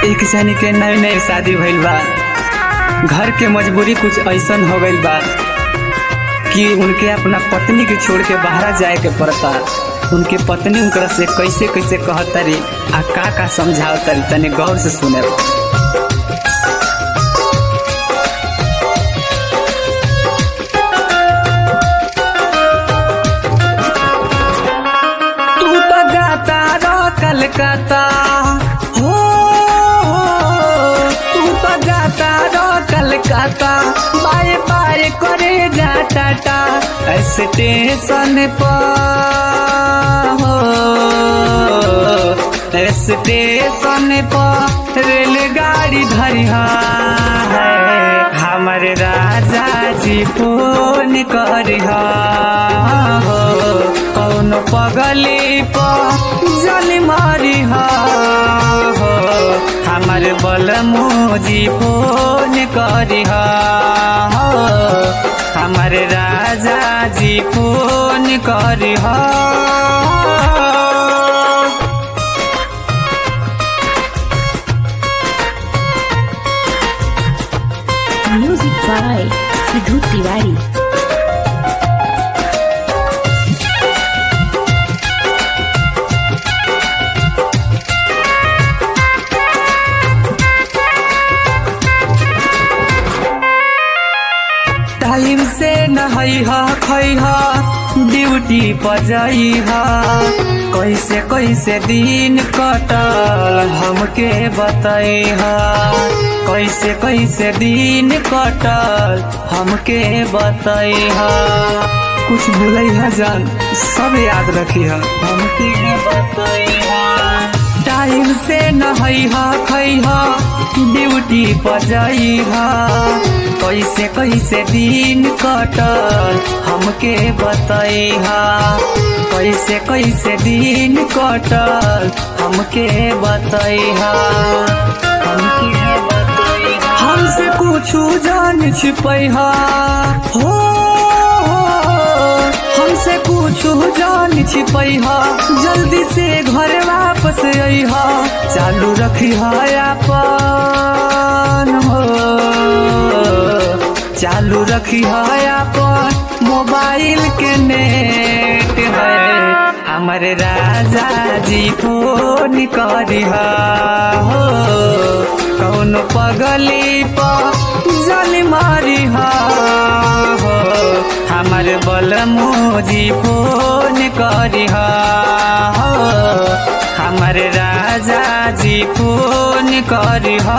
एक जनी के नए नए शादी भइल बा घर के मजबूरी कुछ ऐसन हो गइल बा कि उनके अपना पत्नी के छोड़ के बाहर जाए के पड़ता उनके पत्नी उनकरा से कैसे कैसे कहतरी आ का का समझावतरी तनी गौर से सुने तू तो गाता रो कलकत्ता हो तू तो गाता रो कलकत्ता बाय बाय करे जा टाटा स्टेशन पर हो स्टेशन पर रेलगाड़ी धरिहा है हमारे राजा जी फोन करिहा हो कौन पगली पर जल मारिहा हो हमारे बलमोजी फोन करिहा हो हमारे राजा जी फोन करिहा Music by Sidhu Tiwari. Time से नहैहा खैहा ड्यूटी पर जइहा कैसे कैसे दिन कटल हमके बतैहा कैसे कैसे दिन कटल हमके बतैहा कुछ भूलैहा जान सब याद रखिहा हमके बतैहा टाइम से नहैहा खैहा ड्यूटी पर जइहा कैसे कैसे दिन कटल हमके बतैहा कैसे कैसे दिन कटल हमके बतैहा हमके बतैहा हमसे कुछ जान छिपैहा हो हमसे कुछ जान छिपैहा जल्दी से घर वापस अइहा चालू रखिहा अपन हो चालू रखिहा अपन मोबाइल के नेट है हमारे राजा जी फोन करिहा हो कौन पगली पर जल मारिहा हो हमार बलमोजी फोन करिहा हो हमार राजा जी फोन करिहा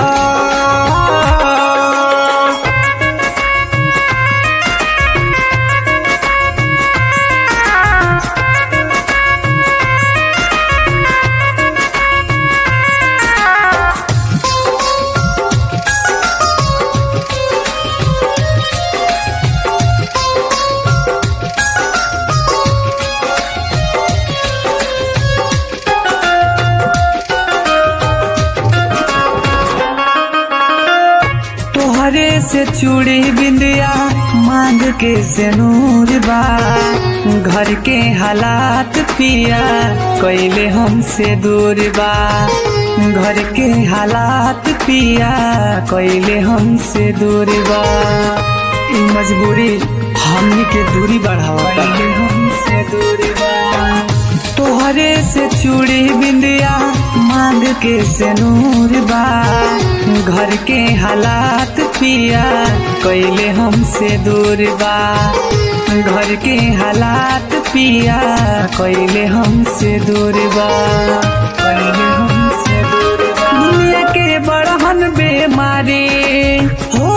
तोहरे से चूड़ी बिंदिया मांग के से नूर बा घर के हालात पिया कैले हमसे दूर बा घर के हालात पिया कैले हमसे दूर बा ई मजबूरी हमनी के दूरी बढ़ावा हमसे दूरी बा तोहरे से चूड़ी बिंदिया मांग के से नूर बा घर के हालात पिया कैले हमसे दूर बा घर के हालात पिया कैले हमसे दूर बा कैले हमसे दूर बा दुनिया के बड़हन बेमारी हो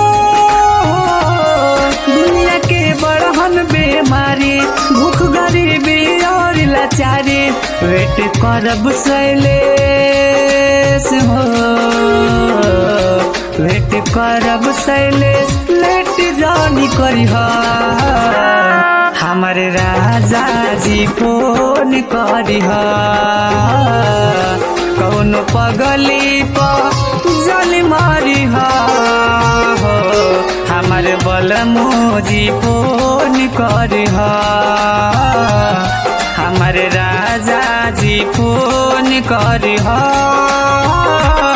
दुनिया के बड़हन बेमारी भूख गरीबी और लाचारी वेट करब शैलेश हो वेट करब शैलेश लेट जानी करिह हमारे राजा जी फोन करिह कौन पगली पर जल मारिह हो हमारे बलमोजी फोन करिह हमारे राजा जी फोन करिह